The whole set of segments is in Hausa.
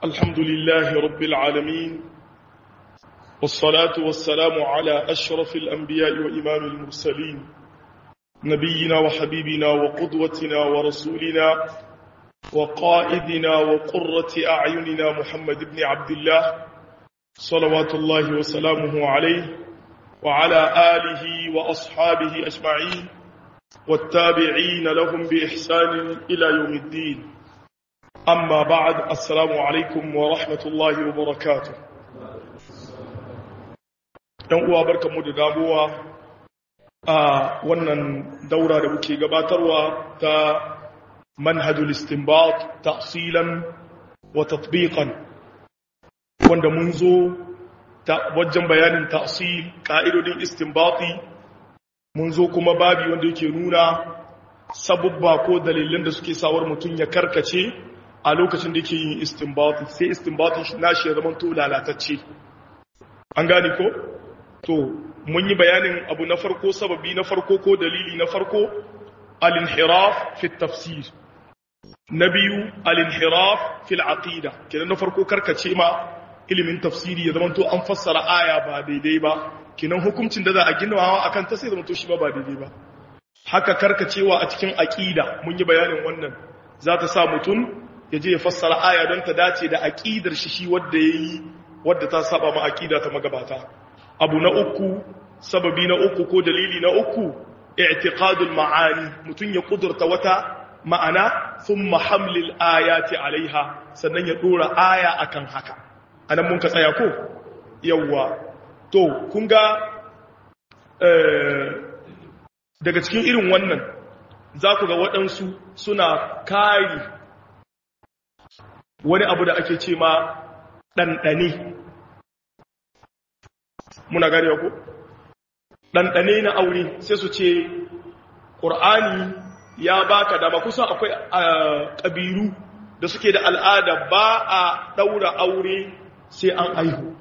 الحمد لله رب العالمين والصلاة والسلام على أشرف الأنبياء وإمام المرسلين نبينا وحبيبنا وقدوتنا ورسولنا وقائدنا وقرة أعيننا محمد بن عبد الله صلوات الله وسلامه عليه وعلى آله وأصحابه أجمعين والتابعين لهم بإحسان إلى يوم الدين أما بعد السلام عليكم ورحمة الله وبركاته ‘yan uwa barka mu da damuwa a wannan daura da muke gabatarwa ta manhajul istinbat tafsilan wa tatbiqan wanda mun zo ta wajen bayanin tafsil ka'idodin istinbati mun zo kuma babi wanda yake nuna sabubba ko dalilan da suke sawar mutum ya karkace a lokacin da yake yin istinbati sai istinbati nashi ya zama to lalatacce an gane ko to mun yi bayanin abu na farko sababi na farko ko dalili na farko al-inhiraf fi tafsir na biyu al-inhiraf fi al-aqida kenan na farko karkace ma ilimin tafsiri ya zama to an fassara aya ba daidai ba kenan hukuncin da za a ginawa akan ta sai zama to shi ba ba daidai ba haka karkacewa a cikin aqida mun yi bayanin wannan za ta sa mutum ya je ya fassara aya don ta dace da aqidar shi shi wanda yayi wadda ta saba ma aqida ta magabata abu na uku sababi na uku ko dalili na uku i'tiqadul ma'ani mutun ya kudurta wata ma'ana thumma hamlil ayati alaiha sannan ya dora aya akan haka anan mun ka tsaya ko yawa to kun ga daga cikin irin wannan za ku ga waɗansu suna kari wani abu da ake ce ma ɗanɗane muna gari ku ɗanɗane na aure sai su ce ƙur'ani ya baka dama kusan akwai ƙabiru da suke da al'ada ba a ɗaura aure sai an aihu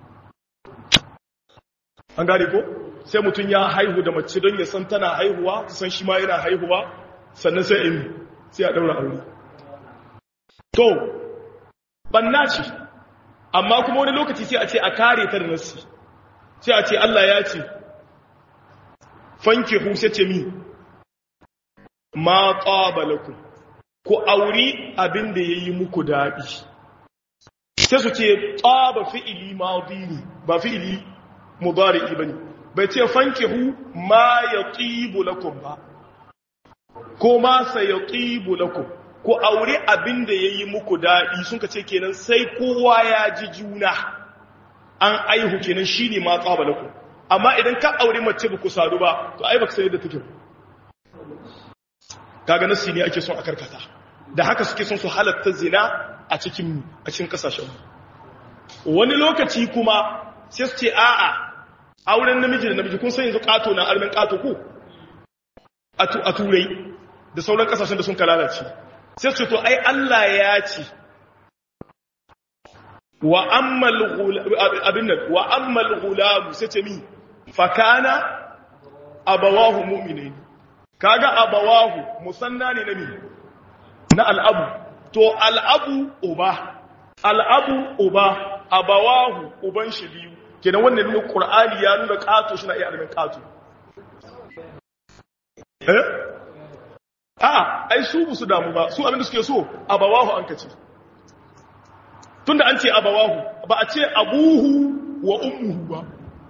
an gari ko sai mutum ya haihu da mace don ya san tana haihuwa san shi ma yana haihuwa sannan sai in sai a ɗaura aure to banna ce amma kuma wani lokaci sai a ce a kare ta da nassi sai a ce Allah ya ce fanke sai ce mi ma ƙabalaku ku auri abin da ya yi muku daɗi sai su ce ƙaba fi'ili ma'adini ba fi'ili mubari ba ne bai ce fanke hu ma ya ƙibu lakum ba ko ma sa ya ƙibu lakum ku auri abin da ya yi muku daɗi sun ka ce kenan sai kowa ya ji juna an aihu kenan shine ma tsaba laku amma idan ka aure mace ba ku sadu ba to ai baka sai da take kaga nasi ne ake son a karkata da haka suke son su halatta zina a cikin a cikin kasashen wani lokaci kuma sai su ce a'a auren namiji da namiji kun san yanzu kato na armin kato ku a turai da sauran kasashen da sun kalalace sai su ce to ai Allah ya ce wa ammal abin nan wa ammal gulam sai ce mi fa kana abawahu mu'minin kaga abawahu musanna ne nabi na al'abu to al'abu uba al'abu uba abawahu uban shi biyu kenan wannan ne qur'ani ya nuna kato shi na iya almin kato eh a ai su su damu ba su abin da suke so abawahu an kace tunda an ce abawahu ba a ce abuhu wa ummuhu ba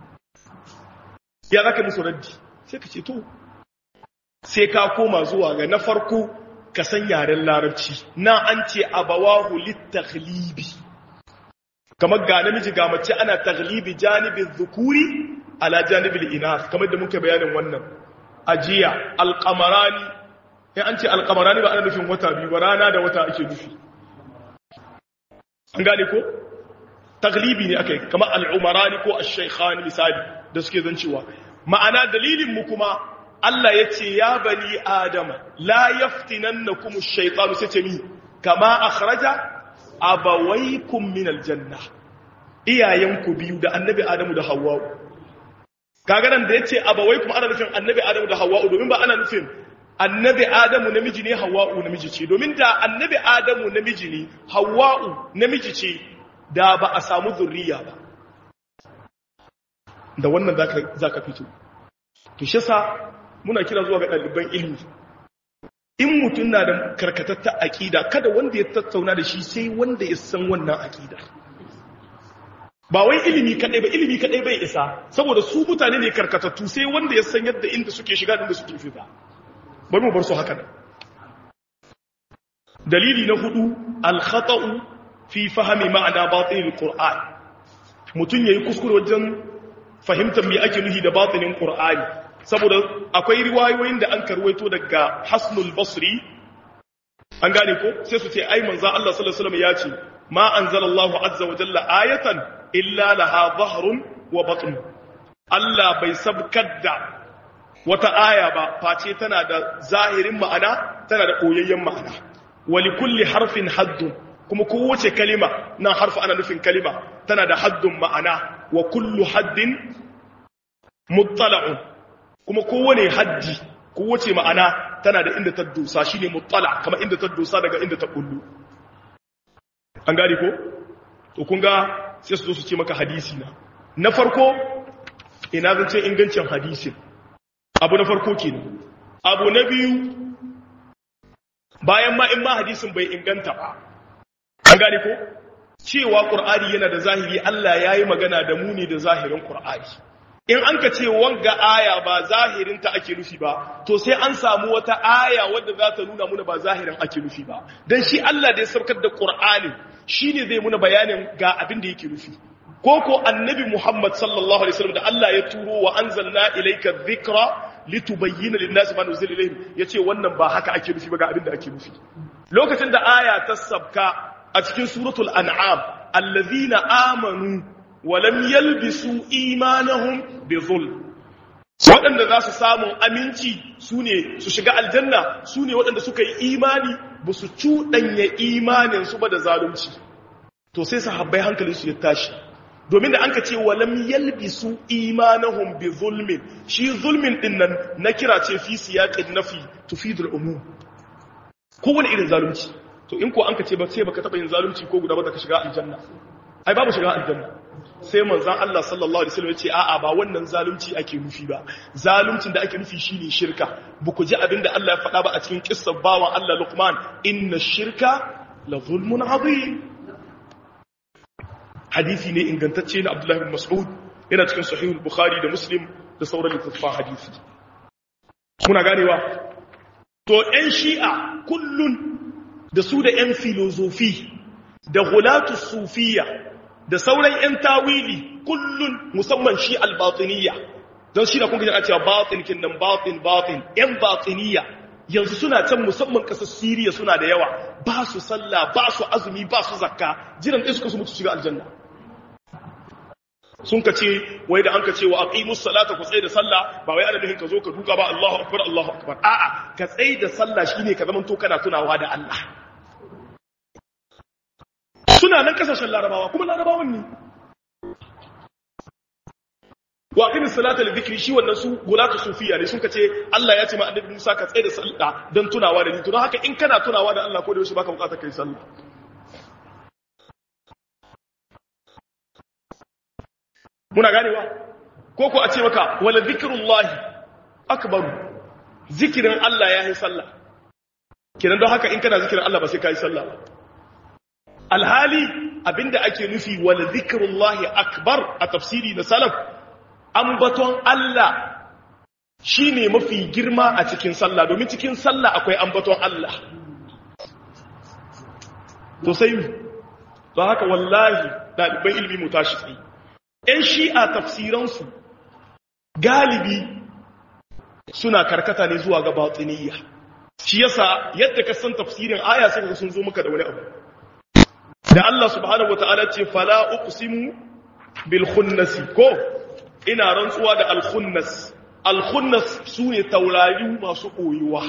ya zaka musu raddi sai ka ce to sai ka koma zuwa ga na farko ka san yaren larabci na an ce abawahu litaghlibi kamar ga namiji ga mace ana taghlibi janibin dhukuri ala janibin inath kamar da muka bayanin wannan ajiya alqamarani in an ce alqamarani ba ana nufin wata biyu ba rana da wata ake nufi an gane ko taglibi ne aka yi kama al'umarani ko al-shaikhani misali da suke zancewa ma'ana dalilin mu kuma Allah ya ce ya bani adama la yaftinannakum ash-shaytanu sai ce mi kama akhraja abawaykum min al-janna iyayenku biyu da annabi adamu da hawwa kaga nan da yace abawaykum ana nufin annabi adamu da hawwa domin ba ana nufin annabi adamu namiji ne hawa'u namiji ce domin da annabi adamu namiji ne hawa'u namiji ce da ba a samu zurriya ba da wannan za ka fito to shi sa muna kira zuwa ga ɗaliban ilmi in mutum na da karkatattar aƙida kada wanda ya tattauna da shi sai wanda ya san wannan aƙida ba wai ilimi kaɗai ba ilimi kaɗai bai isa saboda su mutane ne karkatattu sai wanda ya san yadda inda suke shiga inda suke fita bari mu bar su haka dalili na hudu al-khata'u fi fahmi ma'ana batinil qur'an mutun yayi kuskure wajen fahimtar me ake nufi da batinin qur'ani saboda akwai riwayoyin da an karwaito daga Hasnul Basri an gane ko sai su ce ai manzo Allah sallallahu alaihi wasallam ya ce ma anzalallahu azza wa jalla ayatan illa laha dhahrun wa batn Allah bai sabkar da wata aya ba face tana da zahirin ma'ana tana da koyayyen ma'ana wali kulli harfin haddun kuma kowace kalima nan harfa ana nufin kalima tana da haddun ma'ana wa kullu haddin muttala'un kuma kowane haddi kowace ma'ana tana da inda ta dosa shine muttala kama inda ta dosa daga inda ta kullu an gane ko to kun ga sai su zo su ce maka hadisi na na farko ina zan ce ingancin hadisin abu na farko kenan abu na biyu bayan ma in ma hadisin bai inganta ba an gane ko cewa qur'ani yana da zahiri Allah yayi magana da mu ne da zahirin qur'ani in an ka ce wanga aya ba zahirinta ake nufi ba to sai an samu wata aya wadda za ta nuna muna ba zahirin ake nufi ba dan shi Allah da ya saukar da qur'ani shine zai muna bayanin ga abin da yake nufi ko ko annabi Muhammad sallallahu alaihi wasallam da Allah ya turo wa anzalna ilayka dhikra litubayyana lin-nasi ma nuzila ilayhim yace wannan ba haka ake nufi ba ga abin da ake nufi lokacin da aya ta sabka a cikin suratul an'am allazina amanu wa lam yalbisu imanahum bi zulm waɗanda za su samu aminci su ne su shiga aljanna su ne waɗanda suka yi imani ba su cuɗanya imaninsu ba da zalunci to sai sahabbai hankalinsu ya tashi domin da an ka ce walam yalbisu imanahum bi zulmin shi zulmin din nan na kira ce fi siyaqin nafi tufidul umum kowane irin zalunci to in ko an ka ce ba sai baka taba yin zalunci ko guda ba ka shiga aljanna ai babu shiga aljanna sai manzon Allah sallallahu alaihi wasallam ya ce a'a ba wannan zalunci ake nufi ba zaluncin da ake nufi shine shirka ba ku ji abin da Allah ya faɗa ba a cikin kissar bawan Allah Luqman inna shirka la zulmun azim hadisi ne ingantacce na Abdullah bin Mas'ud yana cikin sahih al-Bukhari da Muslim da sauran littattafan hadisi kuna ganewa to ƴan shi'a kullun da su da ƴan filozofi da gulatu sufiya da sauran ƴan tawili kullun musamman shi al-batiniyya don shi da kun ga cewa batin kin nan batin batin ƴan batiniyya yanzu suna can musamman ƙasar Siriya suna da yawa ba su sallah ba su azumi ba su zakka jiran ɗaya suka su mutu shiga aljanna sun ka ce wai da an ka ce wa aqimus salata ku tsaye da sallah ba wai ana nufin ka zo ka duka ba Allahu akbar Allahu akbar a'a ka tsaye da sallah shine ka zaman to kana tunawa da Allah suna nan kasashen larabawa kuma larabawan ne wa aqimus salata li dhikri shi wannan su gulatu sufiya ne sun ka ce Allah ya ce ma annabi Musa ka tsaye da sallah dan tunawa da ni to don haka in kana tunawa da Allah ko da yaushe baka bukatar kai sallah muna ganewa ko ko a ce maka wala zikrullahi akbaru zikirin Allah ya yi sallah kenan don haka in kana zikirin Allah ba sai ka yi sallah ba alhali abinda ake nufi wala zikrullahi akbar a tafsiri na salaf ambaton Allah shine mafi girma a cikin sallah domin cikin sallah akwai ambaton Allah to sai don haka wallahi ɗaliban ilmi mu tashi tsaye ‘yan shi'a tafsiransu galibi suna karkata ne zuwa ga batiniya shi yasa yadda ka san tafsirin aya sai ka sun zo maka da wani abu da Allah subhanahu wata'ala ce fala uqsimu bil khunnasi ko ina rantsuwa da al khunnas al khunnas sune taurari masu koyuwa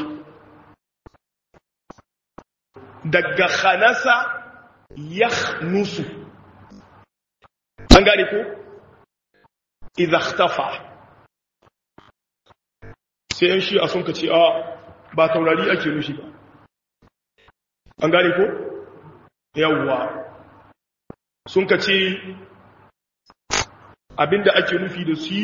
daga khanasa yakhnusu an gane ko idha ikhtafa sai yan shi'a sun kace a ba taurari ake nufi ba an gane ko yawwa sun ka ce abinda ake nufi da su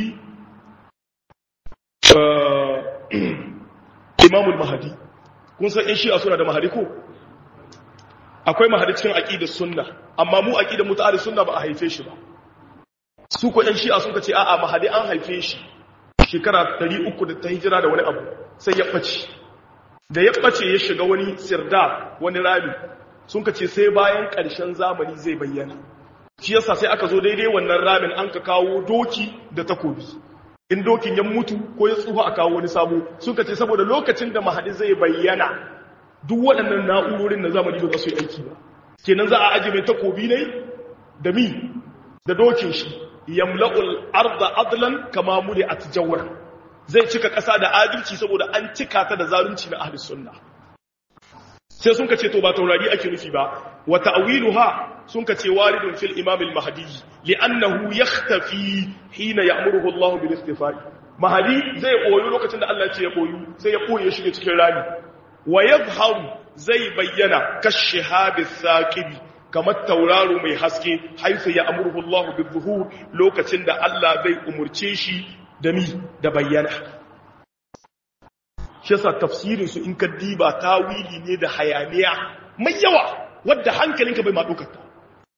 imamul mahadi kun san in shi'a suna da mahadi ko akwai mahadi cikin aqidar sunna amma mu aqidar muta'alli sunna ba a haife shi ba su ko ɗan shi'a suka ce a'a mahadi an haife shi shekara 300 da ta hijira da wani abu sai ya ɓace da ya ɓace ya shiga wani sirda wani rami sun ka ce sai bayan ƙarshen zamani zai bayyana shi yasa sai aka zo daidai wannan ramin an ka kawo doki da takobi in dokin ya mutu ko ya tsufa a kawo wani sabo suka ce saboda lokacin da mahadi zai bayyana duk waɗannan na'urorin na zamani ba za su yi aiki ba kenan za a aji mai takobi ne da mi da dokin shi yamla'ul arda adlan kama muli atjawar zai cika ƙasa da adalci saboda an cika ta da zalunci na ahlus sunna sai sun ka ce to ba taurari ake nufi ba wa ta'wiluha sun ka ce waridun fil imam al mahdi li'annahu yakhtafi hina ya'muruhu Allah bil istifai mahdi zai koyo lokacin da Allah ya ce ya koyo sai ya koye shi cikin rami wa yadhharu zai bayyana kashihab saqibi kamar tauraro mai haske haifu ya amurhu Allah bil zuhur lokacin da Allah zai umurce shi da mi da bayyana shi yasa tafsirin su in ka diba tawili ne da hayaniya mai yawa wadda hankalinka bai ma dokar ta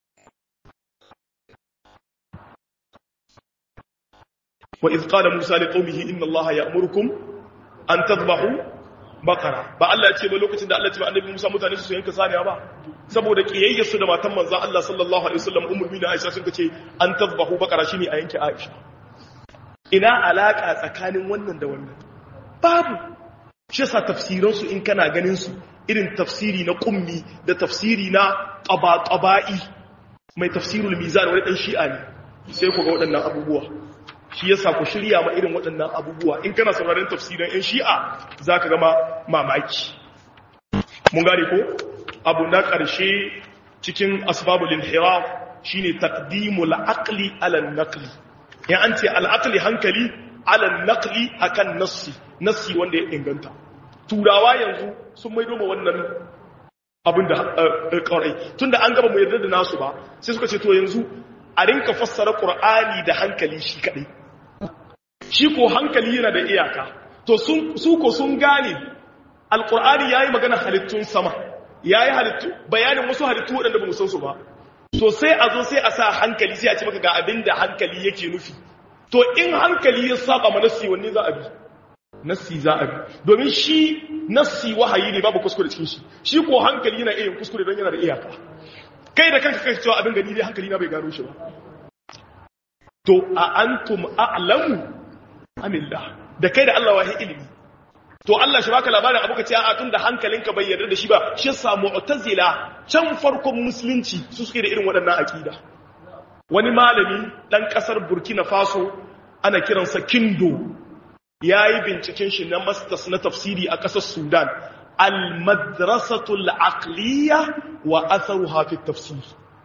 wa iz qala musa liqaumihi inna allaha ya'murukum an tadhbahu baqara ba Allah ya ce ba lokacin da Allah ya ce ba annabi Musa mutane su yanka saniya ba saboda kiyayyar su da matan manzon Allah sallallahu alaihi wasallam ummul mu'minin Aisha sun ce an tadhbahu baqara shine a yanke Aisha ina alaka tsakanin wannan da wannan babu shi yasa tafsiran su in kana ganin su irin tafsiri na kummi da tafsiri na qaba-qaba'i mai tafsirul mizan wani dan shi'a ne sai ku ga waɗannan abubuwa shi yasa ku shirya ma irin waɗannan abubuwa in kana sauraron tafsirin yan shi'a zaka gama mamaki mun gane ko abu na ƙarshe cikin asbabul inhiraf shine taqdimul aqli ala naqli ya an ce al-aqli hankali ala naqli akan nassi nassi wanda ya inganta turawa yanzu sun maido ma wannan abin da ƙarai tunda an gaba mu yarda da nasu ba sai suka ce to yanzu a rinka fassara qur'ani da hankali shi kadai shi ko hankali yana da iyaka to su ko sun gane alkur'ani ya yi magana halittun sama ya yi halittu bayanin wasu halittu waɗanda ba mu san su ba to sai a zo sai a sa hankali sai a ce maka ga abin da hankali yake nufi to in hankali ya saba ma nassi wanne za a bi nassi za a bi domin shi nassi wahayi ne babu kuskure cikin shi shi ko hankali yana iya kuskure don yana da iyaka kai da kanka kai cewa abin gani dai hankali na bai gano shi ba to a antum a'lamu amillah da kai da Allah wahi ilimi to Allah shi baka labarin abu ka ce a tun da hankalinka bai yarda da shi ba shi sa mu'tazila can farkon musulunci su suke da irin waɗannan akida wani malami dan kasar Burkina Faso ana kiransa Kindo yayi binciken shi na masters na tafsiri a kasar Sudan al-madrasatu al-aqliya wa atharuha fi tafsir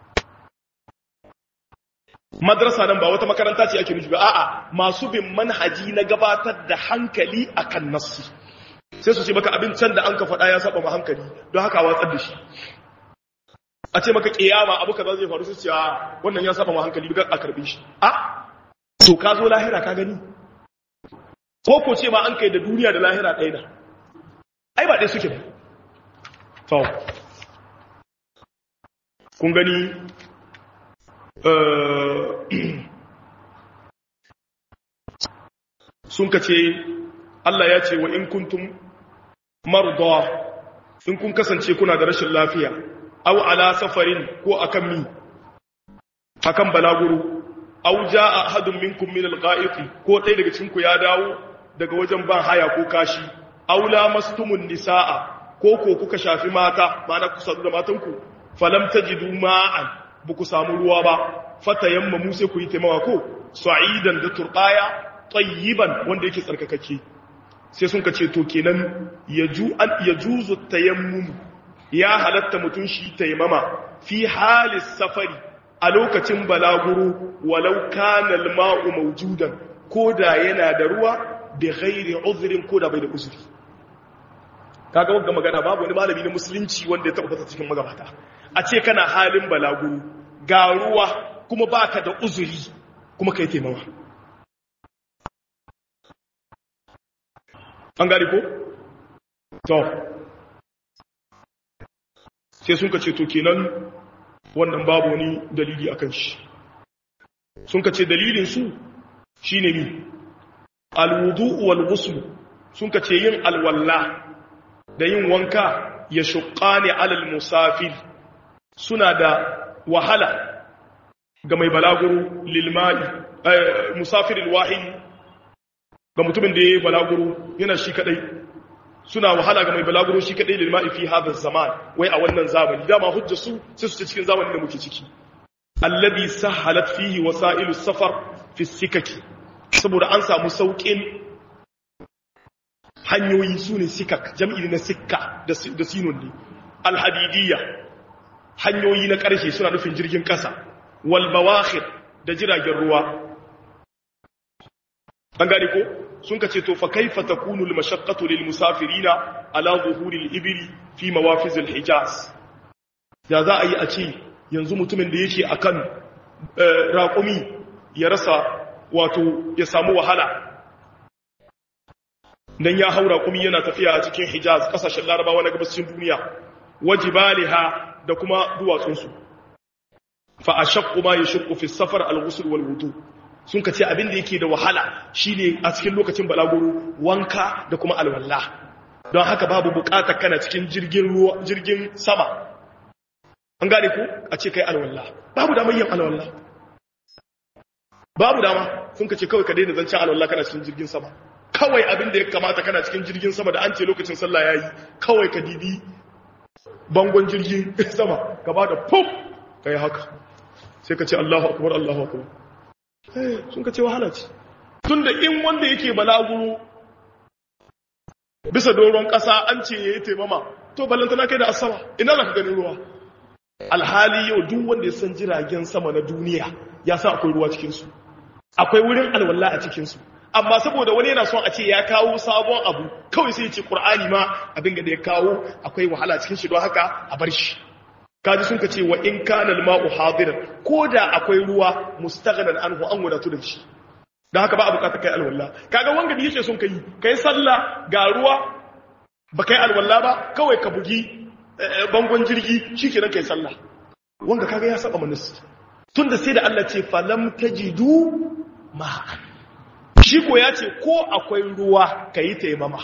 madrasa nan ba wata makaranta ce ake nufi ba a'a masu bin manhaji na gabatar da hankali akan nassi sai su ce maka abin can da an ka faɗa ya saba ma hankali don haka watsar da shi a ce maka kiyama abu kaza zai faru su ce a wannan ya saba ma hankali ga a karbe shi a to ka zo lahira ka gani ko ko ce ma an kai da duniya da lahira ɗaya na ai ba ɗaya suke ba to kun gani sun ka ce Allah ya ce wa in kuntum marda in kun kasance kuna da rashin lafiya aw ala safarin ko akan mi akan balaguro aw jaa ahadun minkum min al-gha'iti ko ɗaya daga cikin ku ya dawo daga wajen ban haya ko kashi aw lamastumun nisaa ko ko kuka shafi mata ma'ana ku sadu da matanku falam tajidu ma'an ba ku samu ruwa ba fata yamma mu sai ku yi taimawa ko sa'idan da turbaya tayyiban wanda yake tsarkakake sai sun ka ce to kenan yaju an yajuzu tayammum ya halatta mutun shi taimama fi halis safari a lokacin balaguro walau kana al-ma'u mawjudan koda yana da ruwa bi ghairi uzrin koda bai da uzuri kaga wanda magana babu wani malami na musulunci wanda ya tabbata cikin magabata a ce kana halin balaguro ga ruwa kuma baka da uzuri kuma kai taimawa an gari ko to sai sun ka ce to kenan wannan babu wani dalili akan shi sun ka ce dalilin su shine mi alwudu wal ghusl sun ka ce yin alwalla da yin wanka ya shuqqani alal musafir suna da wahala ga mai balaguro lilma'i musafiril wahid ga mutumin da yayi balaguro yana shi kadai suna wahala ga mai balaguro shi kadai lilma'i fi hadha zaman wai a wannan zamani dama hujja su sai su ce cikin zamanin da muke ciki alladhi sahalat fihi wasailus safar fi sikaki saboda an samu saukin hanyoyi su ne sikak jam'i na sikka da sinun ne alhadidiyya hanyoyi na ƙarshe suna nufin jirgin ƙasa walbawakhir da jiragen ruwa an gane ko sun ka ce to fa kaifa takunu almashaqqatu lil musafirina ala zuhuri al-ibli fi mawafiz al-hijaz ya za a yi a ce yanzu mutumin da yake akan raƙumi ya rasa wato ya samu wahala dan ya haura kuma yana tafiya a cikin hijaz kasashen larabawa na gabashin duniya wajibaliha da kuma duwatsunsu fa ashaqqu ma yashqu fi safar al-ghusl wal wudu sun ka ce abin da yake da wahala shine a cikin lokacin balaguro wanka da kuma alwala don haka babu bukatar kana cikin jirgin ruwa jirgin sama an gane ku a ce kai alwala babu damar yin alwala babu dama sun ka ce kawai ka daina zancen alwala kana cikin jirgin sama kawai abin da ya kamata kana cikin jirgin sama da an ce lokacin sallah yayi kawai ka dibi bangon jirgin sama ka ba da pop kai haka sai ka ce Allahu akbar Allahu akbar eh sun ka ce wahala ce tunda in wanda yake balaguro bisa doron kasa an ce yayi taimama to ballantana kai da asama ina zaka ganin ruwa alhali yau duk wanda ya san jiragen sama na duniya ya sa akwai ruwa cikin su akwai wurin alwala a cikin su amma saboda wani yana son a ce ya kawo sabon abu kawai sai ya ce qur'ani ma abin da ya kawo akwai wahala cikin shi don haka a bar shi kaji sun ka ce wa in kana al-ma'u hadiran ko da akwai ruwa mustaghnan anhu an wadatu da shi dan haka ba a bukata kai alwala kaga wanga da yake son kai kai sallah ga ruwa ba kai alwala ba kawai ka bugi bangon jirgi shikenan kai sallah wanga kaga ya saba manasi tunda sai da Allah ce falam tajidu ma'an shi ko ya ce ko akwai ruwa kayi taimama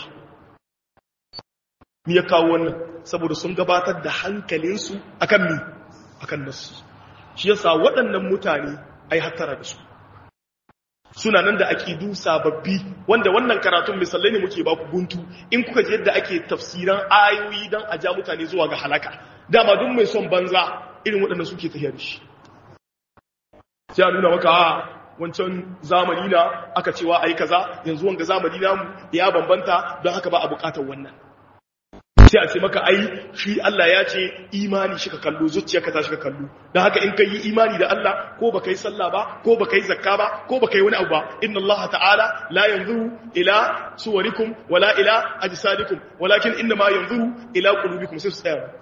mi ya kawo wannan saboda sun gabatar da hankalinsu akan mi akan nasu shi yasa waɗannan mutane ai hattara da su suna nan da aqidu sababbi wanda wannan karatun misalai ne muke ba ku guntu in kuka ji yadda ake tafsiran ayoyi dan a ja mutane zuwa ga halaka dama duk mai son banza irin waɗannan suke tafiya da shi sai a nuna maka wancan zamani na aka cewa ai kaza yanzu wanga zamani namu ya bambanta don haka ba a bukatar wannan sai a ce maka ai shi Allah ya ce imani shi ka kallo zuciyarka ta shi ka kallo don haka in ka yi imani da Allah ko ba ka yi sallah ba ko ba ka yi zakka ba ko ba ka yi wani abu ba inna Allah ta'ala la yanzuru ila suwarikum wala ila ajsadikum walakin inna ma yanzuru ila qulubikum sai su tsaya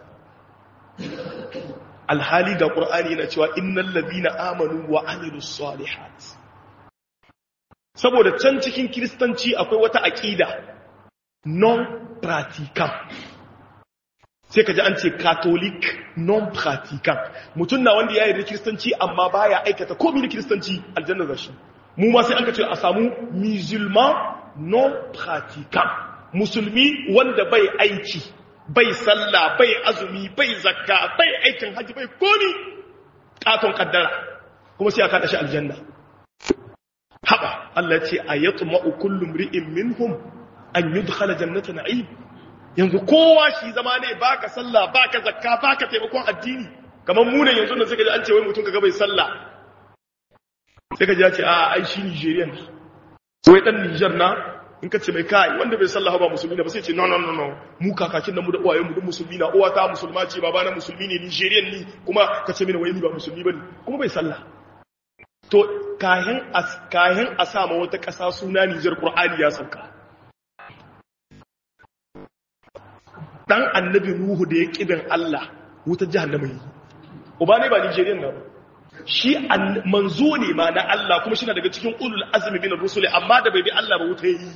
alhali da qur'ani yana cewa innal ladina amanu wa amilus salihat saboda can cikin kristanci akwai wata aqida non pratiquant sai ka ji an ce catholic non pratiquant mutum na wanda ya yi da kiristanci amma baya aikata komi da kiristanci aljanna za shi mu ma sai an ka ce a samu musulman non pratiquant musulmi wanda bai aiki bai sallah bai azumi bai zakka bai aikin haji bai komi katon kaddara kuma sai aka dashi aljanna haba Allah ce ayatma'u kullu mri'in minhum an yudkhala jannata na'im yanzu kowa shi zama ne baka sallah baka zakka baka taimakon addini kamar mu ne yanzu da suka ji an ce wai mutum kaga bai sallah sai ka ji ya ce a ai shi Nigerian wai dan Niger na in ka ce mai kai wanda bai sallah ba musulmi ne ba sai ce no no no no mu kakakin nan mu da uwayen mu duk musulmi na uwa ta musulma ce baba na musulmi ne Nigerian ni kuma ka ce mini wai ni ba musulmi bane kuma bai sallah to kahin as kahin a sama wata ƙasa suna Niger Qur'ani ya sauka dan annabi nuhu da ya kibin Allah wutar jahannama yi uba ne ba nigerian na ba shi manzo ne ma na Allah kuma shi na daga cikin ulul azmi bin rusuli amma da bai bi Allah ba wuta yi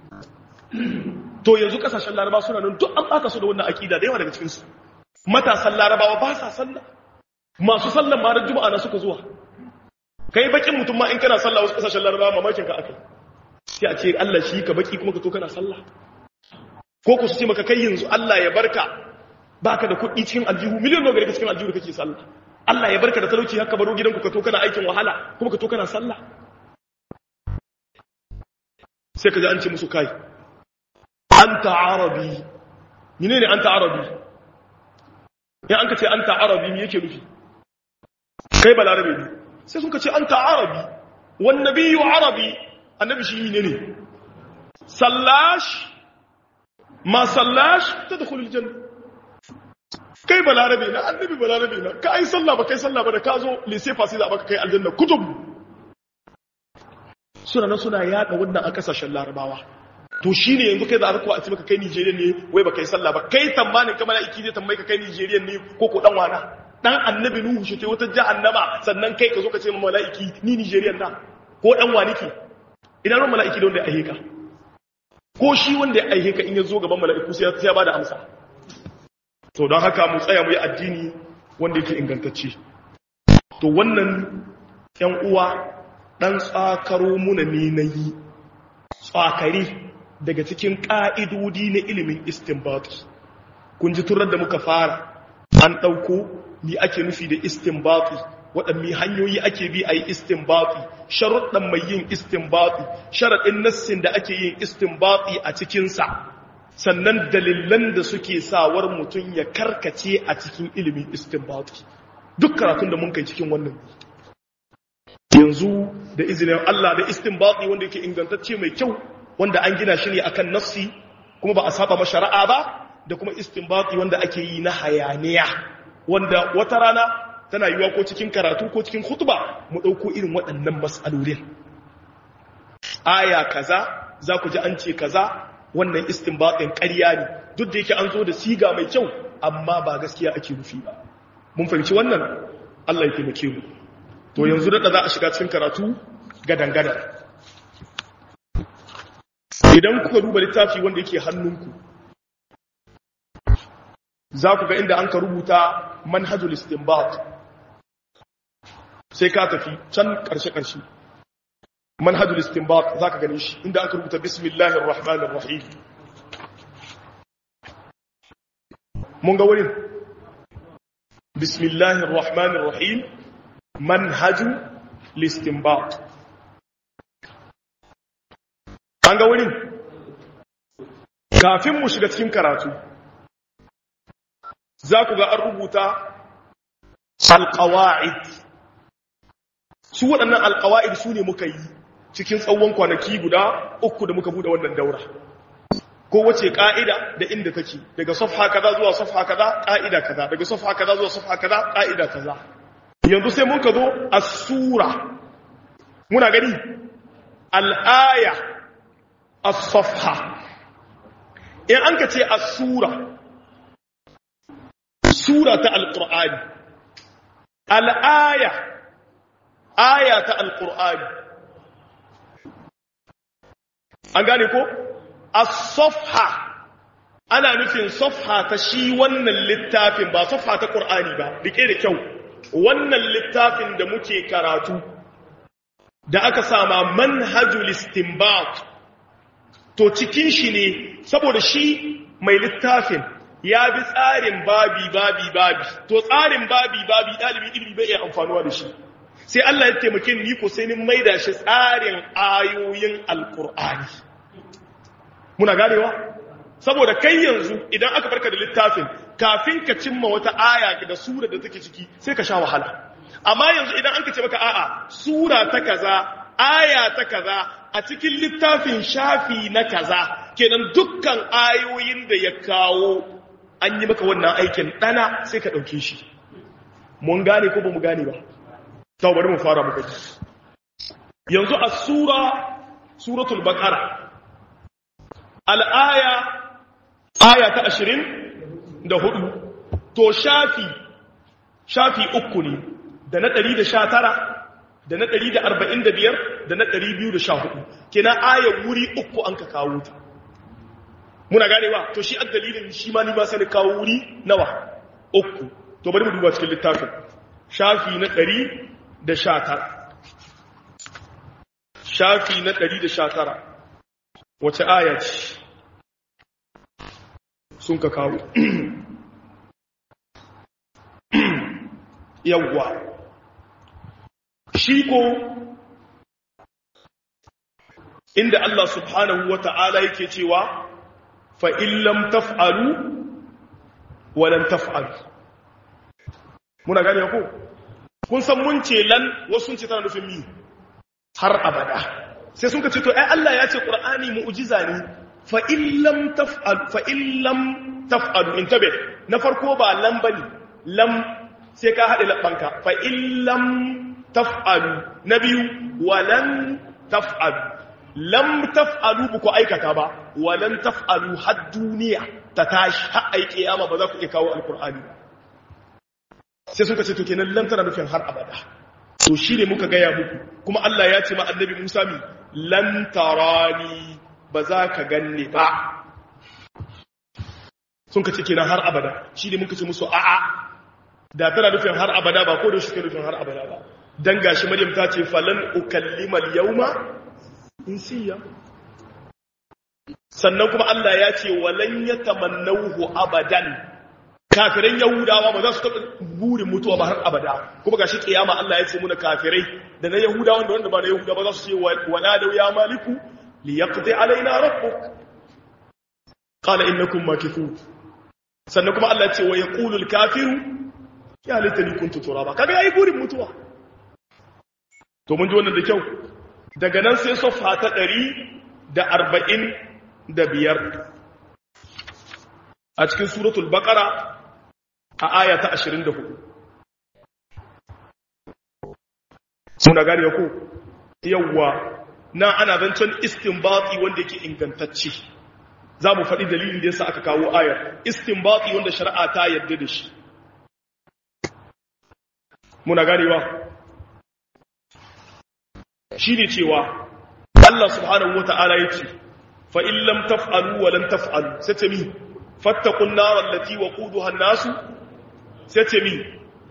to yanzu kasashen laraba suna nan duk an baka su da wannan akida da yawa daga cikin su matasan larabawa ba sa sallah masu sallan ma da juma'a na suka zuwa kai bakin mutum ma in kana sallah wasu kasashen larabawa mamakin ka akai sai a ce Allah shi ka baki kuma ka to kana sallah ko ku su ce maka kai yanzu Allah ya barka baka da kuɗi cikin aljihu miliyan nawa gare cikin aljihu kake sallah Allah ya barka da talauci haka baro gidanku ka to kana aikin wahala kuma ka to kana sallah sai ka ji an ce musu kai anta arabi menene anta arabi ya an ka ce anta arabi me yake nufi kai balarabe ne sai sun ka ce anta arabi wan nabiyyu arabi annabi shi menene sallash ma sallash tadkhulul janna kai balarabe na annabi balarabe na ka ai sallah ba kai sallah ba da ka zo lise fasi za baka kai aljanna kutub suna nan suna yada wannan a kasashen larabawa to shine yanzu kai za ka a ce maka kai Nigeria ne wai ba kai sallah ba kai tamanin ka mala'iki zai tambaye ka kai Nigeria ne ko ko dan wana dan annabi nuhu shi tai wata jahannama sannan kai ka zo ka ce ma mala'iki ni Nigeria na ko dan wani ke idan ran mala'iki da wanda ya aihe ka ko shi wanda ya aihe ka in ya zo gaban mala'iku sai ya bada amsa to don haka mu tsaya mu yi addini wanda yake ingantacce to wannan ‘yan uwa ɗan tsakaro muna ne na yi tsakari daga cikin ƙa'idodi na ilimin istinbatu kun ji turar da muka fara an ɗauko ni ake nufi da istinbatu waɗanne hanyoyi ake bi a yi istinbatu sharuɗan mai yin istinbatu sharaɗin nassin da ake yin istinbatu a cikinsa sannan dalilan da suke sawar mutum ya karkace a cikin ilimin istinbati duk karatun da mun kai cikin wannan yanzu da izinin Allah da istinbati wanda yake ingantacce mai kyau wanda an gina shi ne akan nassi kuma ba a saba ma shari'a ba da kuma istinbati wanda ake yi na hayaniya wanda wata rana tana yiwa ko cikin karatu ko cikin khutba mu dauko irin waɗannan mas'alolin aya kaza za ku ji an ce kaza wannan istinbatin ƙarya ne duk da yake an zo da siga mai kyau amma ba gaskiya ake nufi ba mun fahimci wannan Allah ya taimake mu to yanzu da za a shiga cikin karatu gadan-gadan idan kuka duba littafi wanda yake hannunku za ku ga inda an ka rubuta manhajul istinbat sai ka tafi can ƙarshe-ƙarshe manhajul istinbat zaka gane shi inda aka rubuta bismillahir rahmanir rahim mun ga wurin bismillahir rahmanir rahim manhajul istinbat an ga wurin kafin mu shiga cikin karatu za ku ga an rubuta alqawaid su waɗannan alqawaid su ne muka yi cikin tsawon kwanaki guda uku da muka bude wannan daura ko wace ka'ida da inda take daga safha kaza zuwa safha kaza ka'ida kaza daga safha kaza zuwa safha kaza ka'ida kaza yanzu sai mun ka zo as-sura muna gani al-aya as-safha in an ka ce as-sura sura ta al-qur'ani al-aya aya ta al-qur'ani an gane ko as-safha ana nufin safha ta shi wannan littafin ba safha ta qur'ani ba rike da kyau wannan littafin da muke karatu da aka sama manhajul istinbat to cikin shi ne saboda shi mai littafin ya bi tsarin babi babi babi to tsarin babi babi dalibin ilimi bai iya amfanuwa da shi sai Allah ya taimake ni ko sai ni maida shi tsarin ayoyin alkur'ani muna ganewa saboda kai yanzu idan aka barka da littafin kafin ka cimma wata aya da sura da take ciki sai ka sha wahala amma yanzu idan an ka ce maka a'a sura ta kaza aya ta kaza a cikin littafin shafi na kaza kenan dukkan ayoyin da ya kawo an yi maka wannan aikin dana sai ka dauke shi mun gane ko ba mu gane ba ta bari mu fara muka ji yanzu a sura suratul baqara al-aya aya ta 20 da hudu to shafi shafi uku ne da na ɗari da sha tara da na ɗari da arba'in da biyar da na ɗari biyu da sha hudu kina ayar wuri uku an ka kawo ta muna ganewa to shi an dalilin shi ma ni ba sai kawo wuri nawa uku to bari mu duba cikin littafin shafi na ɗari da sha tara shafi na ɗari da sha tara wace aya ce sun ka kawo yawwa shi ko inda Allah subhanahu wa ta'ala yake cewa fa'in lam taf'alu walan taf'alu muna gane ko kun san mun ce lan wasu ce tana nufin mi har abada sai sun ka ce to ai Allah ya ce Qur'ani mu'jiza ne fa in lam taf'al fa in lam taf'alu intabe na farko ba lam bane lam sai ka hade labbanka fa in lam taf'alu na biyu walan taf'alu lam taf'alu ba ku aikata ba walan taf'alu har duniya ta tashi har ai kiyama ba za ku iya kawo alqur'ani ba sai suka ce to kenan lam tana nufin har abada to shi ne muka gaya muku kuma Allah ya ce ma annabi Musa mi lan tarani ba za ka ganne ba sun ka ce kenan har abada shi ne muka ce musu a'a da tana nufin har abada ba ko da shi ke nufin har abada ba dan gashi Maryam ta ce falan ukallimal yawma insiya sannan kuma Allah ya ce walan yatamannahu abadan kafiran yahudawa ba za su taɓa burin mutuwa ba har abada kuma ga shi ƙiyama Allah ya ce muna kafirai da na yahudawa da wanda ba na yahudawa ba za su ce wala da ya maliku li yaqdi alaina rabbuk qala innakum makithun sannan kuma Allah ya ce wa yaqulu al-kafiru ya laitani kuntu turaba kaga yayi burin mutuwa to mun ji wannan da kyau daga nan sai safa ta 145 a cikin suratul baqara a aya ta 24 suna gari ya ku yawwa na ana zancen istinbati wanda yake ingantacce za mu faɗi dalilin da yasa aka kawo ayar istinbati wanda shari'a ta yadda da shi muna ganewa shi ne cewa Allah subhanahu wa ta'ala ya ce fa'in lam taf'alu wa lam taf'alu sai ce mi fattakun narar lati wa kudu hannasu sai ce mi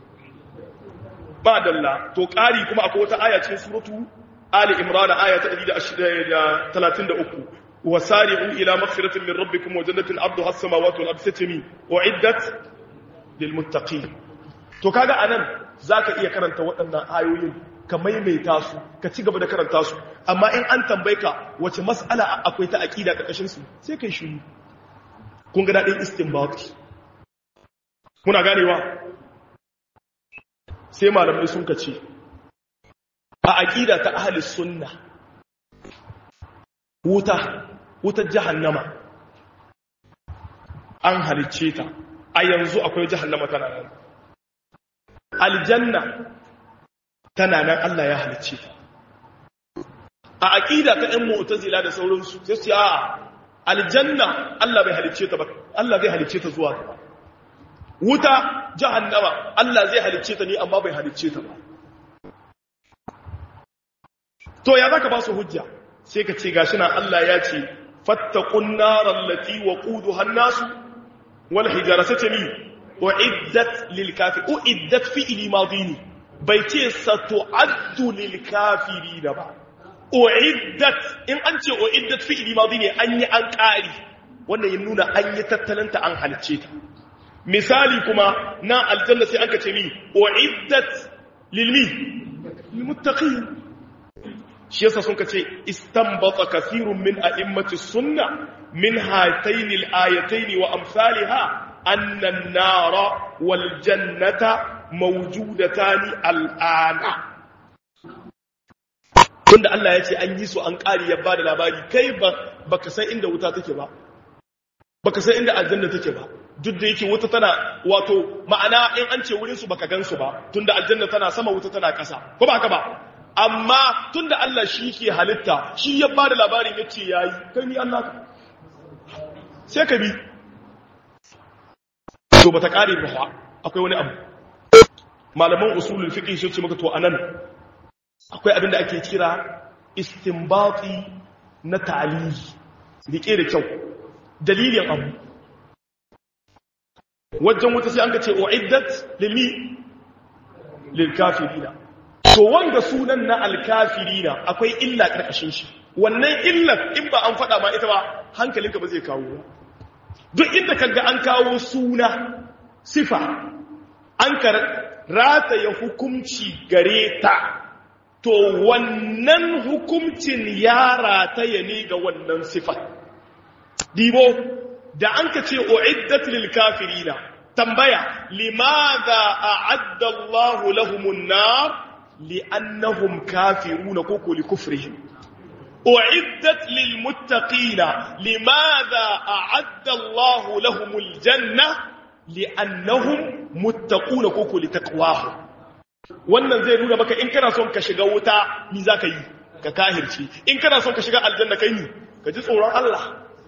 ba dalla to ƙari kuma akwai wata aya cikin suratu ali imran aya ta 133 wasari'u ila maghfiratin min rabbikum wa jannatin arduha as-samawati wal ardu satami uiddat lil muttaqin to kaga anan zaka iya karanta waɗannan ayoyin ka maimaita su ka ci gaba da karanta su amma in an tambaye ka wace mas'ala akwai ta aqida karkashin su sai kai shiru kun ga dadin istinbat muna ganewa sai malamai sun kace a aqida ta ahli sunna wuta wutar jahannama an halicce ta a yanzu akwai jahannama tana nan aljanna tana nan Allah ya halicce ta a aqida ta ɗan mu'tazila da sauransu sai su a aljanna Allah bai halicce ta ba Allah zai halicce ta zuwa gaba wuta jahannama Allah zai halicce ta ne amma bai halicce ta ba to ya zaka ba su hujja sai ka ce gashi nan Allah ya ce fattaqun naral lati waquduha an-nas wal hijara satami uiddat lil kafir uiddat fi'li madini bai ce satu'addu lil kafirin ba uiddat in an ce uiddat fi'li madini an yi an ƙari wannan ya nuna an yi tattalanta an halice ta misali kuma na aljanna sai aka ce mi uiddat lil mi lil muttaqin shi yasa sun kace istanbata kathirun min a'immati sunna min hatayn al-ayatayn wa amsalha anna an-nara wal jannata mawjudatan al-ana tunda Allah ya ce an yi su an ƙari ya bada labari kai ba baka san inda wuta take ba baka san inda aljanna take ba duk da yake wuta tana wato ma'ana in an ce wurin su baka gansu ba tunda aljanna tana sama wuta tana ƙasa ko ba haka ba amma tun da Allah shi ke halitta shi ya ba da labarin ya ce ya yi kai ni Allah ka sai ka bi to bata kare ba fa akwai wani abu malaman usulul fiqh sun ce maka to anan akwai abin da ake kira istinbati na ta'lili rike da kyau dalilin abu wajen wuta sai an ka ce uiddat lilmi lil kafirina to wanga sunan na al kafirina akwai illa karkashin shi wannan illar in ba an faɗa ma ita ba hankalinka ba zai kawo duk inda kaga an kawo suna sifa an ka rataya hukumci gare ta to wannan hukumcin ya rataya ne ga wannan sifa dibo da an ka ce uiddat lil kafirina tambaya limadha a'adda Allah lahumun nar li'annahum kafiruna koko li kufrihim uiddat lil muttaqina limadha a'adda Allah lahumul janna li'annahum muttaquna koko li taqwahum wannan zai nuna maka in kana son ka shiga wuta ni zaka yi ka kahirci in kana son ka shiga aljanna kai ni ka ji tsoron Allah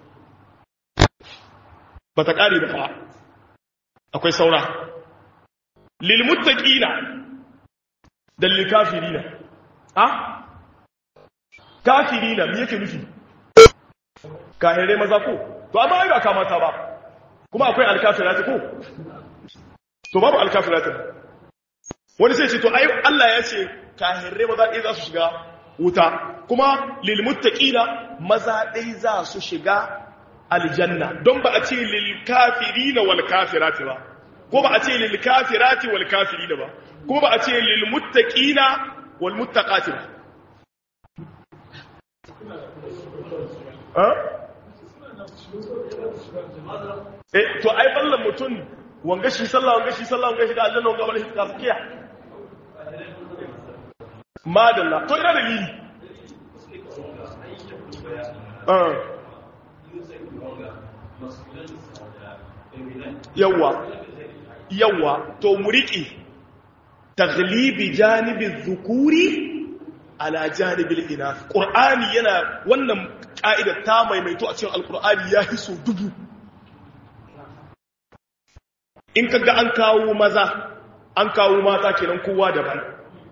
ba ta ƙare da fa akwai saura lilmuttaqina da lilkafirina ha kafirina me yake nufi kahirai maza ko to amma ai ba kamata ba kuma akwai alkafirati ko to babu alkafirati wani sai ce to ai Allah ya ce kahirai maza ɗaya za su shiga wuta kuma lilmuttaqina maza ɗaya za su shiga aljanna don ba a ce lilkafirina wal kafirati ba ko ba a ce lilkafirati wal kafirina ba ko ba a ce lilmuttaqina wal muttaqati ba eh to ai ballan mutun wanga shi sallah wanga shi sallah wanga shi da aljanna wanga wala shi gaskiya madalla to ina dalili ah yawa yawa to muriki taglibi janibin zukuri ala janibin inath qur'ani yana wannan ka'ida ta maimaito a cikin alqur'ani ya hiso dubu in kaga an kawo maza an kawo mata kenan kowa daban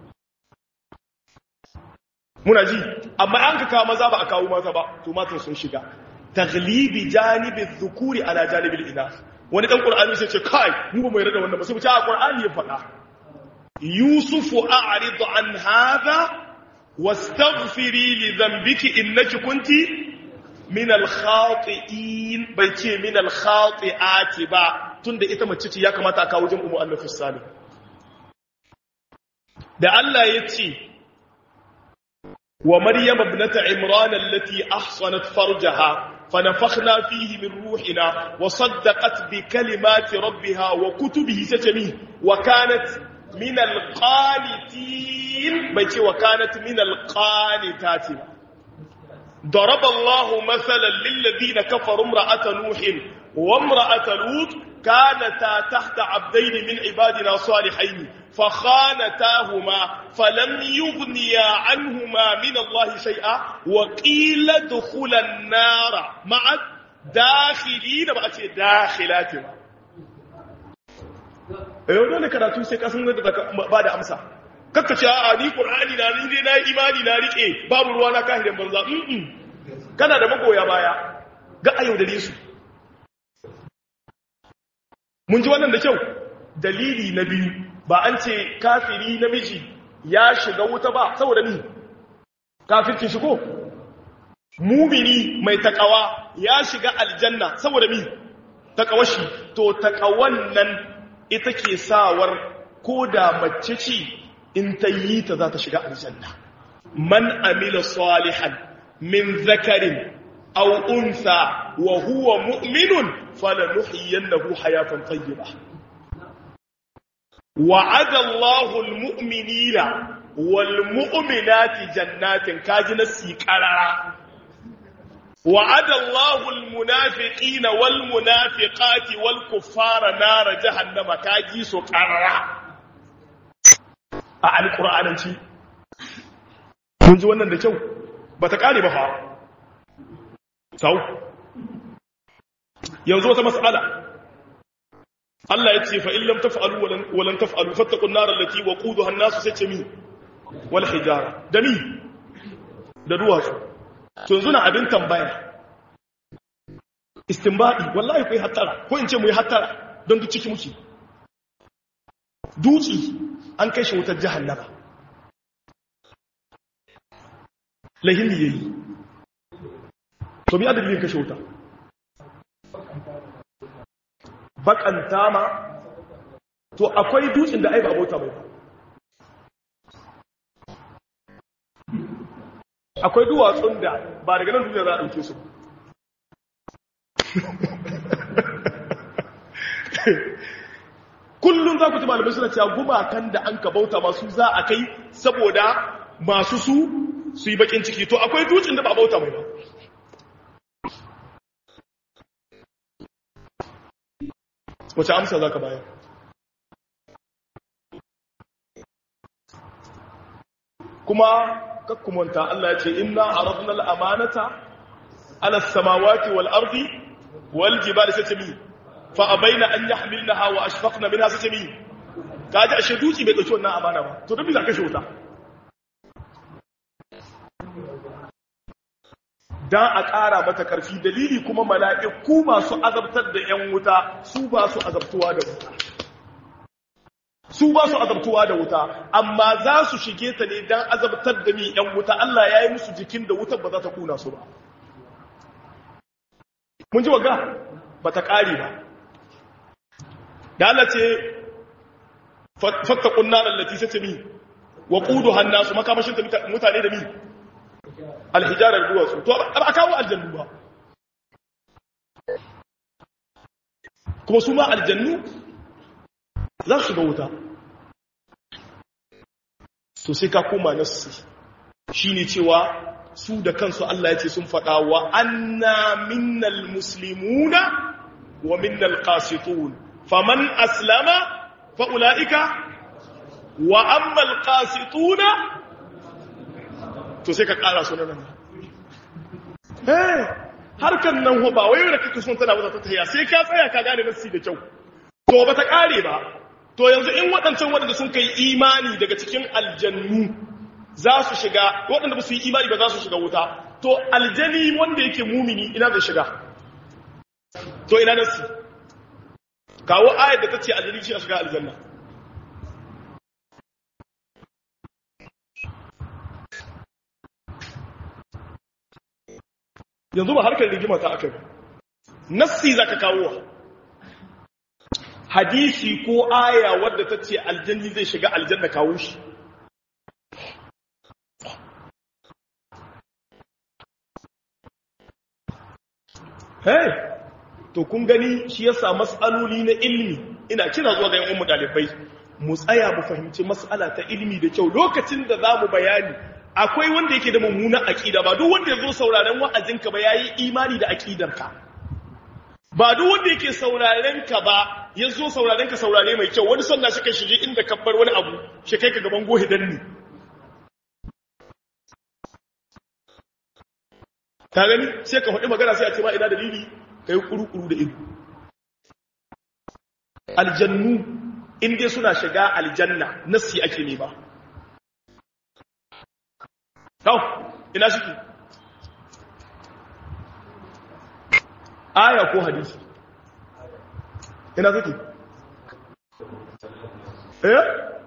muna ji amma an ka kawo maza ba a kawo mata ba to matan sun shiga taglibi janibin zukuri ala janibin inath wani dan qur'ani sai ce kai mu ba mu yarda da wannan ba sai mu ce a qur'ani ya faɗa yusufu a'rid an hadha wastaghfiri li dhanbiki innaki kunti min al-khati'in bai ce min al-khati'ati ba tunda ita mace ce ya kamata a kawo jin umu annafus salim da Allah ya ce wa maryam ibnata imran allati ahsanat farjaha فنفخنا فيه من روحنا وصدقت بكلمات ربها وكتبه ستمي وكانت من القانتين بيتي وكانت من القانتات ضرب الله مثلا للذين كفروا امرأة نوح وامرأة لوط كانتا تحت عبدين من عبادنا صالحين فخانتاهما فلم يغنيا عنهما من الله شيئا وقيل ادخل النار مع الداخلين بقى داخلات yau dole karatu sai kasan da ba da amsa kakka ce a ni qur'ani na ni dai na imani na rike babu ruwa na kahirin banza kana da magoya baya ga ayo da su mun ji wannan da kyau dalili na biyu ba an ce kafiri namiji ya shiga wuta ba saboda ni kafirkin shi ko mumini mai takawa ya shiga aljanna saboda mi takawashi to takawan nan ita ke sawar ko da mace ce in ta yi ta za ta shiga aljanna man amila salihan min zakarin aw unsa wa huwa mu'minun falanuhyiyannahu hayatan tayyibah wa'ada Allahu almu'minina walmu'minati jannatin kaji nasi qarara وعد الله المنافقين والمنافقات والكفار نار جهنم كاجي سو قررا a alqur'ananci kun ji wannan da kyau bata kare ba fa sau yanzu wata mas'ala Allah ya ce fa in lam taf'alu wa lan taf'alu fattaqun nar allati waquduha an-nas sai ce mi wal hijara da mi da duwatsu to yanzu na abin tambaya istinbadi wallahi kai hattara ko in ce mu yi hattara don duk ciki muke dutsi an kai shi wutar jahannama lahin yayi to bi adadin kashe wuta bakanta ma to akwai dutsen da ai ba bauta bai akwai duwatsun da ba daga nan duniya za a ɗauke su kullum za ku ji malamai suna cewa gumakan da an ka bauta masu za a kai saboda masu su su yi bakin ciki to akwai dutsen da ba bauta mai ba wace amsa za ka bayar kuma kakkumanta Allah ya ce inna aradna al-amanata ala samawati wal ardi wal jibali satami fa abaina an yahmilnaha wa ashfaqna minha satami kaji ashe duci bai dauki wannan amana ba to dabi za ka shota dan a ƙara mata ƙarfi dalili kuma mala'iku masu azabtar da ‘yan wuta su ba su azabtuwa da wuta su ba su azabtuwa da wuta amma za su shige ta ne don azabtar da mi ‘yan wuta Allah ya yi musu jikin da wutar ba za ta kuna su ba mun ji waga ba ta ƙari ba da Allah ce fatta ƙunna lallati sai ce mi wa ƙudu hannasu makamashin mutane da mi alhijarar duwatsu to ba a kawo aljannu ba kuma su ma aljannu za su shiga wuta to sai ka koma nassi shi ne cewa su da kansu Allah ya ce sun faɗa wa anna minnal muslimuna wa minnal qasitun faman aslama fa ulaika wa ammal qasituna to sai ka ƙara su nan eh harkan nan ho ba wai da kake son tana wata ta tahiya sai ka tsaya ka gane nassi da kyau to ba ta ƙare ba to yanzu in waɗancan waɗanda sun kai imani daga cikin aljannu za su shiga waɗanda ba su yi imani ba za su shiga wuta to aljani wanda yake mumini ina zai shiga to ina nassi kawo ayat da ta ce aljani shi a shiga aljanna yanzu ba harkar rigima ta aka nassi zaka kawo hadisi ko aya wadda ta ce aljanni zai shiga aljanna kawo shi hey to kun gani shi yasa mas'aloli na ilmi ina kira zuwa ga yan ummu dalibai mu tsaya mu fahimci mas'ala ta ilmi da kyau lokacin da zamu bayani akwai wanda yake da mummunan aqida ba duk wanda yazo sauraren wa'azinka ba yayi imani da aqidarka ba duk wanda yake sauraren ka ba yazo sauraren ka saurare mai kyau wani sanna shi kai shige inda kabbar wani abu shi kai ka gaban gohi danni ka gani sai ka faɗi magana sai a ce ma ina dalili kai kuru-kuru da ido aljannu in dai suna shiga aljanna nasi ake ne ba Kau, ina shi Aya ko hadisi? Ina suke? Eh?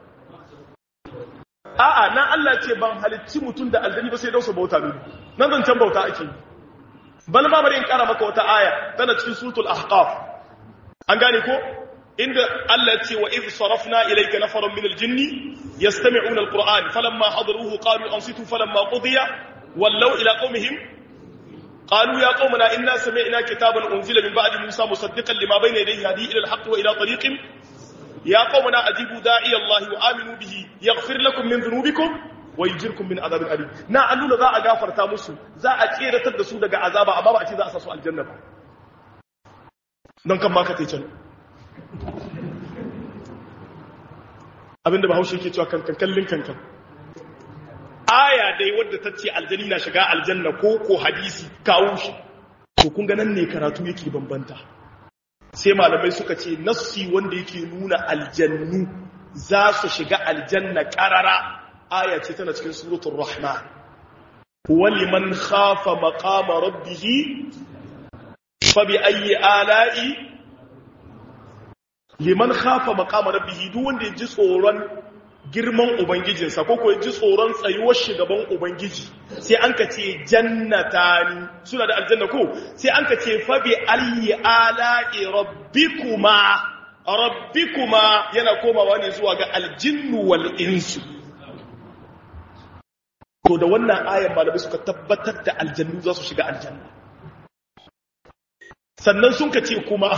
A'a, nan Allah ce ban halicci mutum da aljani ba sai dausa bauta ne. Nan zancen bauta ake yi. Bal ma bari in kara maka wata aya tana cikin suratul Ahqaf. An gane ko? inda Allah ce wa idh sarafna ilayka nafaran min al-jinni yastami'una al-Qur'an falamma hadaruhu qalu ansitu falamma qudiya wallaw ila qaumihim qalu ya qaumana inna sami'na kitaban unzila min ba'di Musa musaddiqan lima bayna yadayhi hadi ila al-haqq wa ila tariqin ya qaumana ajibu da'i Allah wa aminu bihi yaghfir lakum min dhunubikum wa yujirkum min adhabin alim na alluna za a gafarta musu za a tseratar da su daga azaba amma ba a ce za a sa su aljanna ba don kan ma ka tai can abinda bahaushe ke cewa kankan kallin kankan aya dai wadda ta ce aljani na shiga aljanna ko ko hadisi kawo shi to kun ga nan ne karatu yake bambanta sai malamai suka ce nassi wanda yake nuna aljannu za su shiga aljanna karara aya ce tana cikin suratul rahman waliman khafa maqama rabbih fa bi ayyi ala'i liman khafa maqama rabbih duk wanda ya ji tsoron girman ubangijinsa ko ko ya ji tsoron tsayuwar shugaban ubangiji sai an ka ce jannatani suna da aljanna ko sai an ka ce fa bi ayyi ala'i rabbikuma rabbikuma yana komawa ne zuwa ga aljinnu wal insu to da wannan ayan malamai suka tabbatar da aljannu za su shiga aljanna sannan sun ka ce kuma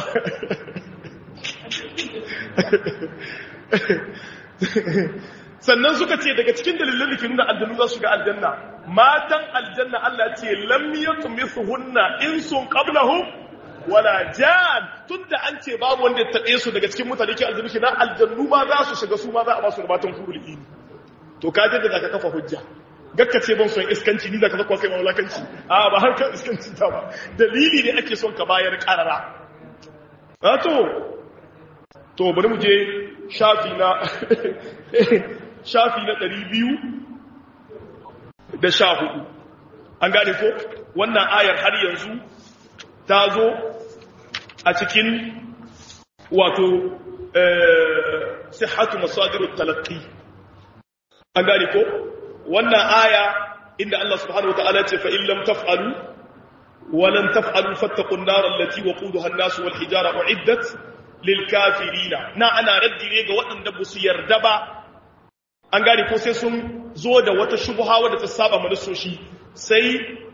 sannan suka ce daga cikin dalilan da ke nuna aljannu za su shiga aljanna matan aljanna Allah ce lam yatmisuhunna insun qablahum wala jan tunda an ce babu wanda ya taɓe su daga cikin mutane ke aljannu na aljannu ma za su shiga su ma za a ba su da matan hurul ini to ka je da zaka kafa hujja gakka ce ban son iskanci ni zaka zakwa kai mawlakanci a ba har kan iskanci ta ba dalili ne ake son ka bayar karara a to to bari mu je shafi na shafi na 200 da sha hudu an gane ko wannan ayar har yanzu ta zo a cikin wato sihhatu masadirut talaqqi an gane ko wannan aya inda Allah subhanahu wataala ce fa in lam taf'alu wa lan taf'alu fattaqun nar allati waquduha an-nas wal hijara uiddat lil kafirina na ana raddi ne ga waɗanda ba su yarda ba an gane ko sai sun zo da wata shubha wadda ta saba manasoshi sai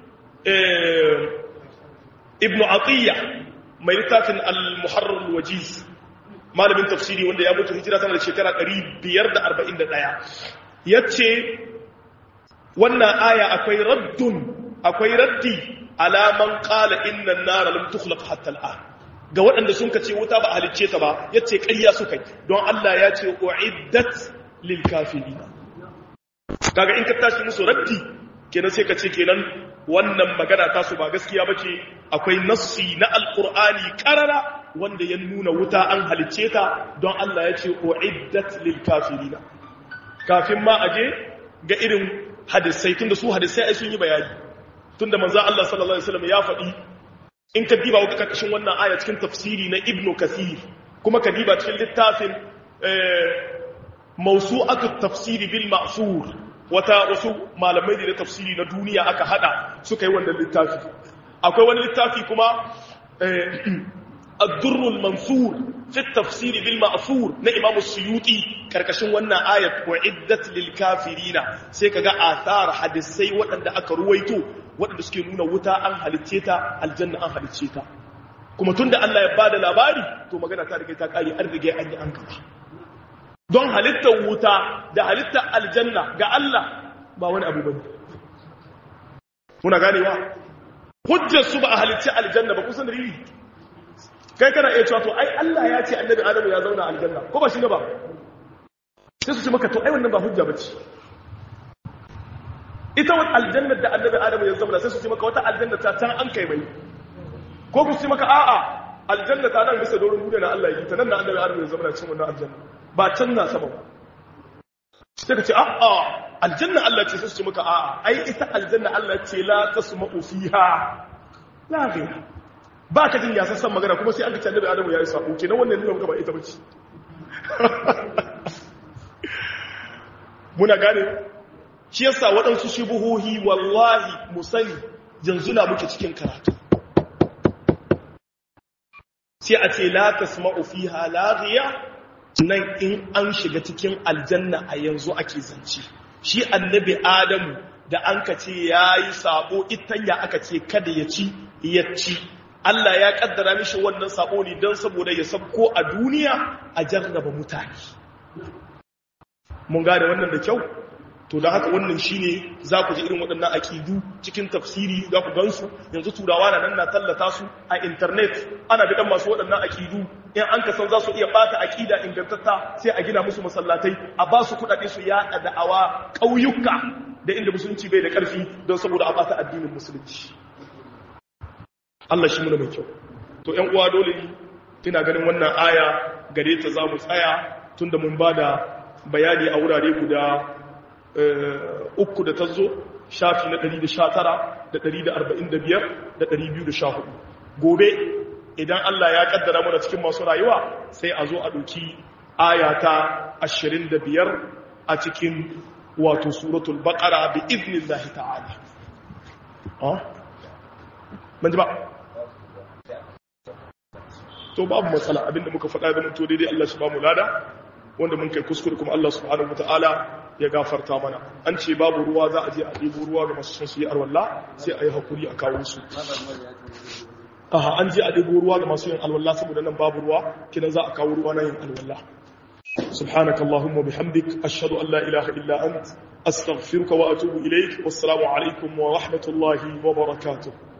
ibnu atiyya mai littafin al-muharrar al-wajiz malamin tafsiri wanda ya mutu hijira tana da shekara 541 yace wannan aya akwai raddun akwai raddi alaman qala inna an-nar lam tukhlaq hatta al-an ga waɗanda sun kace wuta ba halicce ta ba yace ƙarya suka yi don Allah ya ce uiddat lil kafirin kaga in ka tashi musu raddi kenan sai ka ce kenan wannan magana ta su ba gaskiya bace akwai nassi na alqur'ani qarara wanda ya nuna wuta an halicce ta don Allah ya ce uiddat lil kafirin kafin ma aje ga irin hadisai tunda su hadisai ai sun yi bayani tunda manzo Allah sallallahu alaihi wasallam ya faɗi in ka diba wata karkashin wannan aya cikin tafsiri na Ibn Kathir kuma ka diba cikin littafin mawsu'atut tafsiri bil ma'sur wata wasu malamai da tafsiri na duniya aka hada suka yi wannan littafi akwai wani littafi kuma ad-durrul mansur fi tafsir bil ma'thur na imam suyuti karkashin wannan ayat uiddat lil kafirina sai kaga athar hadisai waɗanda aka ruwaito waɗanda suke nuna wuta an halicce ta aljanna an halicce ta kuma tunda Allah ya bada labari to magana ta rige ta kare an rige an yi an gaba don halittar wuta da halittar aljanna ga Allah ba wani abu bane muna ganewa hujjar su ba a halicci aljanna ba kusan dalili kai kana iya cewa to ai Allah ya ce annabi Adamu ya zauna aljanna ko ba shi ne ba sai su ce maka to ai wannan ba hujja bace ita wata aljanna da annabi Adamu ya zauna sai su ce maka wata aljanna ta can an kai mai ko ku ce maka a'a aljanna ta nan bisa doron duniya na Allah yi ta nan na annabi Adamu ya zauna cikin wannan aljanna ba can na sama ba sai ka ce a'a aljanna Allah ce sai su ce maka a'a ai ita aljanna Allah ce la tasma'u fiha la ghayra ba ka jin yasassan magana kuma sai an ka canza da adamu ya yi sabo kenan wannan nuna maka ba ita bace muna gane shi yasa waɗansu shubuhohi wallahi mu sani yanzu na muke cikin karatu sai a ce la tasma'u fiha laghiya nan in an shiga cikin aljanna a yanzu ake zance shi annabi adamu da an ka ce yayi sabo itanya aka ce kada ya ci ya ci Allah ya kaddara mishi wannan sabo ne don saboda ya sabko a duniya a jarraba mutane. Mun gane wannan da kyau? To da haka wannan shine za ku ji irin waɗannan aƙidu cikin tafsiri za ku gansu yanzu turawa na nan na tallata su a intanet ana bidan masu waɗannan aƙidu in an ka san za su iya ɓata aƙida ingantatta sai a gina musu masallatai a ba su kuɗaɗe su yaɗa da'awa ƙauyuka da inda musulunci bai da ƙarfi don saboda a ɓata addinin musulunci. Allah shi muna mai kyau to ƴan uwa dole ne ina ganin wannan aya gare ta za mu tsaya tunda mun ba da bayani a wurare guda uku da ta zo shafi na 119 da 145 da 214 gobe idan Allah ya kaddara mana cikin masu rayuwa sai a zo a ɗauki aya ta 25 a cikin wato suratul baqara bi idnillahi ta'ala ah ban ji ba to babu matsala abinda muka faɗa da mutu daidai Allah shi ba mu lada wanda mun kai kuskure kuma Allah subhanahu wataala ya gafarta mana an ce babu ruwa za a je a ɗebo ruwa ga masu son su yi arwalla sai a yi hakuri a kawo su aha an je a ɗebo ruwa ga masu yin alwalla saboda nan babu ruwa kinan za a kawo ruwa na yin alwalla سبحانك اللهم وبحمدك أشهد أن لا إله إلا أنت أستغفرك وأتوب إليك والسلام عليكم ورحمة الله وبركاته